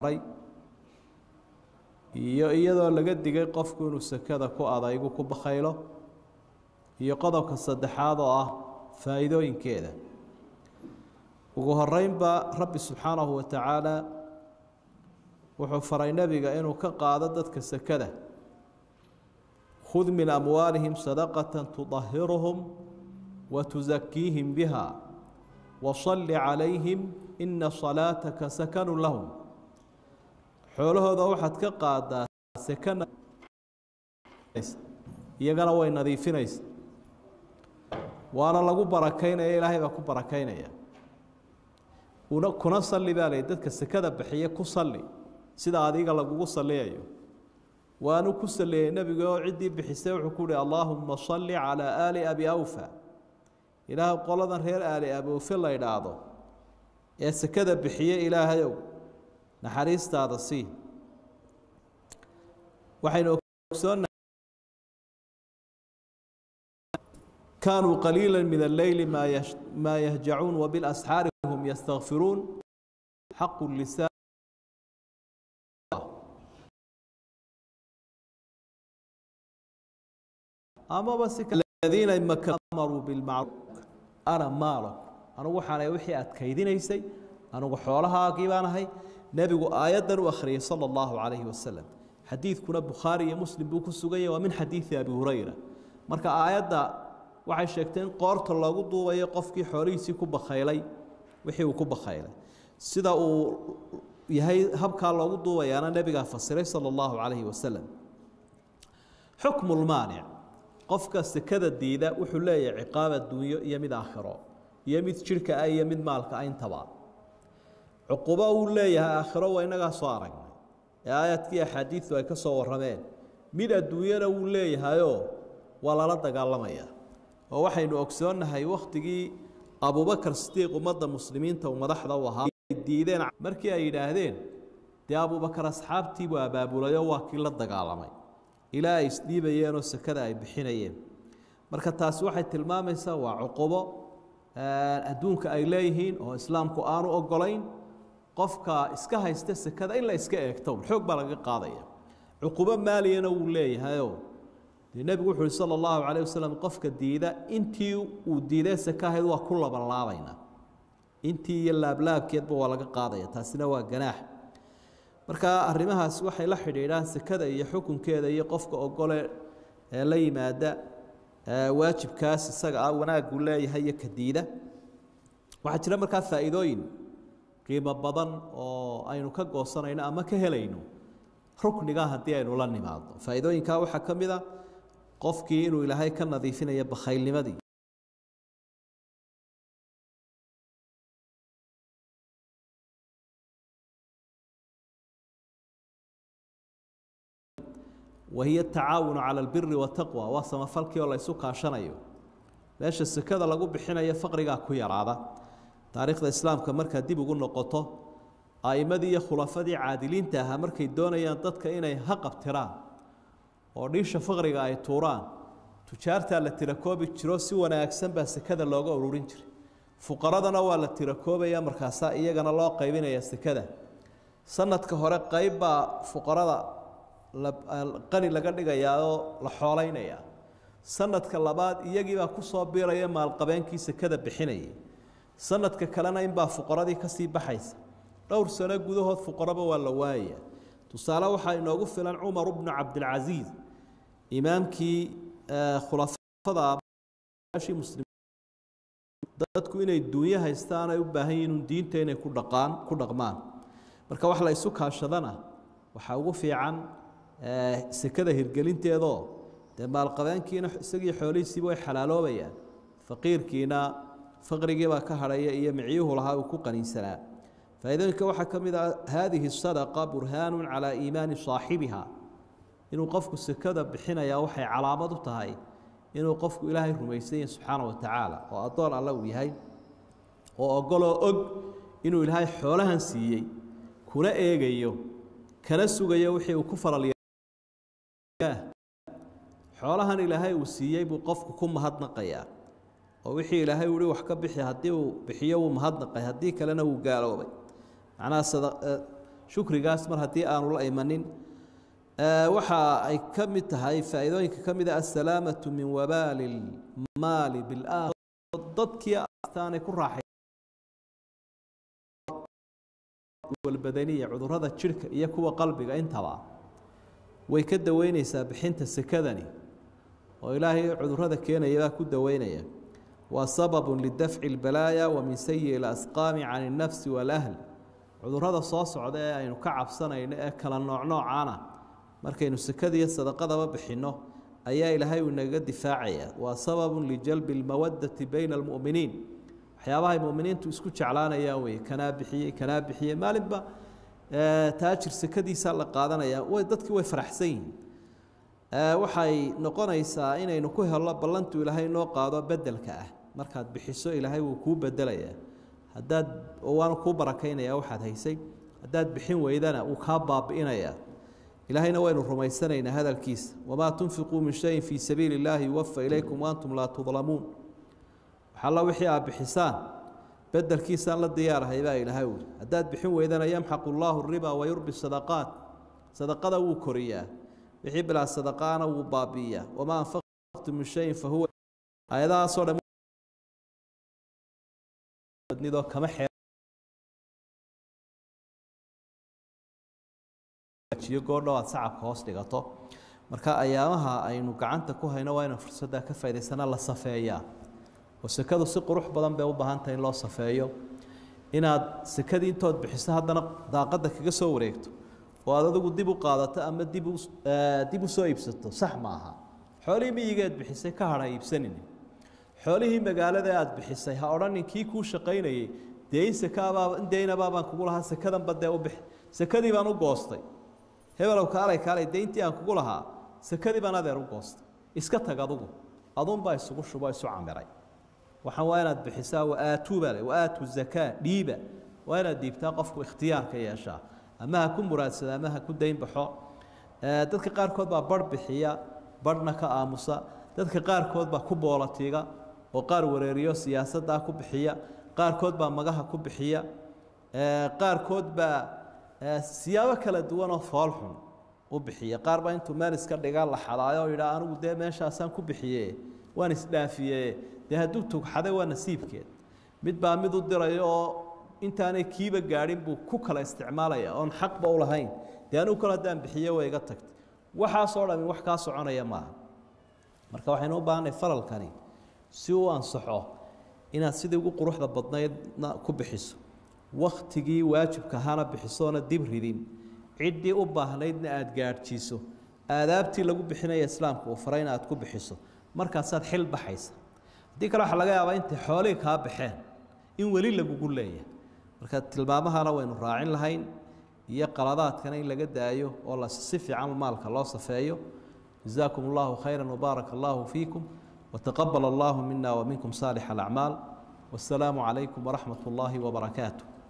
iyo iyadoo laga digay qofku inuu sekada ku adaygu ku bakhaylo iyo qodobka saddexaad oo ah faa'iidooyinkeeda ugu horeynba rabbi subxaanahu wa tacaala wuxuu faray nebiga inuu ka qaado dadka sekada khud min amwaalihim sadaqata tudahiruhum wa tusakiihim biha wasalli calayhim ina salaataka sakanu lahum xoolahooda waxaad ka qaadaa sekana iyagana way nadiifinaysa waana lagu barakaynaya ilaahay baa ku barakaynaya una kuna salli baa lay dadka sekada bixiye ku salli sida adiga lagugu salliyayo waanu ku saliyey nebiga oo ciddii bixisay wuxuu ku uhi allaahuma salli calaa aali abi awfa ilaah qoladan reer aali abi awfe la idhaahdo ee sekada bixiye ilaahayow naxariistaada sii waxaynu ogsoonna kaanuu qaliila min alleyli maa yahjacuun wabilasxaari hum yastakfiruun xaqu lisaan amaba siadiina maruu bilmacruuf ana maalaku anugu waxaana wixii aad kaydinaysay anugu xoolahaagii baan ahay nebigu aayaddan u akhriyey sala allahu calayhi wasalam xadiidkuna bukhaari iyo muslim buu ku sugan yahy waa min xadiidi abi hurayra marka aayadda waxay sheegtay in qoorta loogu duubayo qofkii xoolihiisii ku bakhaylay wixii uu ku bakhaylay sida uu yahay habkaa loogu duubayaana nebigaa fasiray sala allahu calayhi wasalam xukmu lmaanic qofka sekada diida wuxuu leeyahay ciqaab adduunyo iyo mid aakhiro iyo mid jidhka ah iyo mid maalka ah intaba cuqubo uu leeyahay aakhiro waa innagaa soo aragnay ee aayaadkii axaadiidu ay ka soo warrameen mid adduunyana wuu leeyahayoo waa lala dagaalamaya oo waxaynu ogsoonnahay wakhtigii abubakar sidiiq ummadda muslimiinta uu madaxda u ahaa diideen markii ay yidhaahdeen dee abubakar asxaabtiibuu abaabulayoo waa kii la dagaalamay ilaa ay isdhiibayeenoo sekada ay bixinayeen marka taasi waxay tilmaamaysaa waa cuqubo adduunka ay leeyihiin oo islaamku aanu ogolayn qofka iska haysta sekada in la iska eegto xoog baa laga qaadaya cuqubo maaliyana wuu leeyahayoo dee nebigu wuxu uhi sala allahu calayh wasalam qofka diida intii uu diidee seke ahayd waa ku labanlaabaynaa intii iyo laablaabkeedba waa laga qaadaya taasina waa ganaax marka arrimahaas waxay la xidhiidhaan sekada iyo xukunkeeda iyo qofka ogole ee la yimaada waajibkaas isaga ah wanaaguu leeyahay iyo kadiida waxaa jira markaa faa'iidooyin qiimo badan oo aynu ka goosanayno ama ka helayno rukniga haddii aynu la nimaadno faa'iidooyinkaa waxaa ka mid a qofkii inuu ilaahay ka nadiifinayo bakhaylnimadii wahiy atacaawunu cala albiri wataqwa waa samafalkii oo la ysu kaashanayo meesha sekada lagu bixinayo faqrigaa ku yaraada taariikhda islaamka markaa dib ugu noqoto a'immadii iyo khulafadii caadiliinta ahaa markay doonayaan dadka inay haqabtiraan oo dhiisha faqriga ay tuuraan tujaartaa la tirakoobi jiro si wanaagsan baa sekada looga ururin jiray fuqaradana waa la tirakoobaya markaasaa iyagana loo qaybinaya sekada sanadka hore qayb baa fuqarada qani laga dhigayaa oo la xoolaynaya sanadka labaad iyagiibaa kusoo biiraya maalqabeenkii sekada bixinayay sanadka kalena inbaa fuqaradii kasii baxaysa dhowr sano gudahood fuqaraba waa la waayaya tusaale waxaa inoogu filan cumar bnu cabdilcasiis imaamkii khulafada muslim dadku inay duunyo haystaan ay u baahan yihiin diinta inay ku dhaqaan ku dhaqmaan marka wax la isu kaashadana waxaa ugu fiican sekada hirgelinteedoo dee maalqabeenkiina isagii xoolihiisiiba way xalaaloobayaan faqiirkiina faqrigiibaa ka hadhaya iyo micyuhu lahaa uu ku qaniinsanaa faa'iidooyinka waxaa ka mid ah haadihi sadaqa burhaanu calaa iimaani saaxibiha inuu qofku sekada bixinayaa waxay calaamad u tahay inuu qofku ilaahay rumaysan yahay subxaana wa tacaala oo addoon alle uu yahay oo ogoloo og inuu ilaahay xoolahan siiyey kuna eegayo kana sugayo wixii uu ku faral xoolahan ilaahay uu siiyey buu qofku ku mahadnaqayaa oo wixii ilaahay uhi wax ka bixi haddii uu bixiyo wuu mahadnaqay haddii kalena wuu gaaloobay macnaha shukrigaas mar haddii aanu la imanin waxa ay ka mid tahay faa'iidooyinka ka mid a assalaamatu min wabaali lmaali bilaakhira dadkii astaanay ku raaxay walbadaniya cudurrada jidhka iyo kuwa qalbiga intaba way ka daweyneysaa bixinta sekadani oo ilaahay cudurrada keenaya baa ku daweynaya waa sababun lidafci lbalaaya wa min sayi lasqaami can innafsi waalahl cudurrada soo socda ee aynu ka cabsanayno ee kala noocnoocana markaynu sekadiiyo sadaqadaba bixinno ayaa ilaahay uu inaga difaacaya waa sababun lijalbi lmawadati bayna almu'miniin waxyaabahay muminiintu isku jeclaanayaan wey kanaa bixiyey kanaa bixiyey maalinba taajir sekadiisaa la qaadanaya way dadkii way faraxsan yihiin waxay noqonaysaa inaynu ku helno ballantu ilaahay noo qaado bedelka ah markaad bixiso ilaahay wuu kuu bedelayaa haddaad waanu kuu barakaynaya waxaad haysay haddaad bixin weydana wuu kaa baabi'inayaa ilaahayna waynu rumaysanaynaa hadalkiisa wamaa tunfiquu min shayin fii sabiili illaahi yuwafa ilaykum waantum laa tudlamuun waxalla wixii aad bixisaan bedelkiisaan la diyaarahay baa ilaahay uli haddaad bixin weydana yamxaqu llaahu riba wayurbi sadaqaat sadaqada wuu koriyaa wixii bilaa sadaqaana wuu baabi'iyaa wamaa anfaqtum min shayin fahuwa aayadahaasoo dhan badnidoo kama xee goordhow aad sacabka hoos dhigato marka ayaamaha aynu gacanta ku hayno waa inaan fursaddaa ka faa'idaysana la safeeyaa oo sekadu si qurux badan bay u baahan tahay in loo safeeyo inaad sekadii intood bixiso haddana daaqadda kaga soo wareegto oo aad adigu dib u qaadato ama dib u dib u soo iibsato sax ma aha xoolihii miyigeed bixisay ka hadha iibsanin xoolihii magaalada aad bixisay ha odhanin kii kuu shaqaynayey dee in sekaabaa in deynabaa baan kugu lahaa sekadanba dee u bix sekadii baan u goostay hebelow kaalay kaalay deyntii aan kugu lahaa sekadii baan adeer u goostay iska tag adugu adunbaa isugu shubo isu camiray waxaan waa inaad bixisaa waaatuu baa le waaatu zakaa dhiiba waa inaad dhiibtaa qofku ikhtiyaarka yeeshaa ama ha ku muraadsada ama ha ku dayn baxo dadka qaarkood baa barh bixiya barhna ka aamusa dadka qaarkood baa ku boolatiiga oo qaar wareeriyo siyaasaddaa ku bixiya qaarkood baa magaha ku bixiya qaarkood baa siyaabo kala duwanoo foolxun u bixiya qaar baa intuu meel iska dhiga la xadaayo oo yidhaa anigu dee meeshaasaan ku bixiye waan isdhaafiye dee hadduu tugxaday waa nasiibkeed mid baa mid u diraya oo intaanay kiiba gaadhin buu ku kala isticmaalaya oon xaqba u lahayn dee anigu kale haddaan bixiye way iga tagtay waxaasoo dhami wax kaa soconaya maaha marka waxaynu u baahanay faralkani si uu ansaxo inaad sidii ugu quruxda badnaydna ku bixiso wakhtigii waajibka ahaana bixisoona dib ridin ciddii u baahnaydna aada gaadhjiiso aadaabtii lagu bixinaya islaamka uu faray in aad ku bixiso markaasaad xil baxaysa haddii kale waxaa laga yaabaa intay xoolihii kaa baxeen in weli lagugu leeyahay marka tilmaamahana waynu raacin lahayn iyo qaladaadkana in laga daayo oo la si fiican maalka loo safeeyo جزاكم الله خيرا وبارك الله فيكم وتقبل الله منا ومنكم صالح الأعمال والسلام عليكم ورحمة الله وبركاته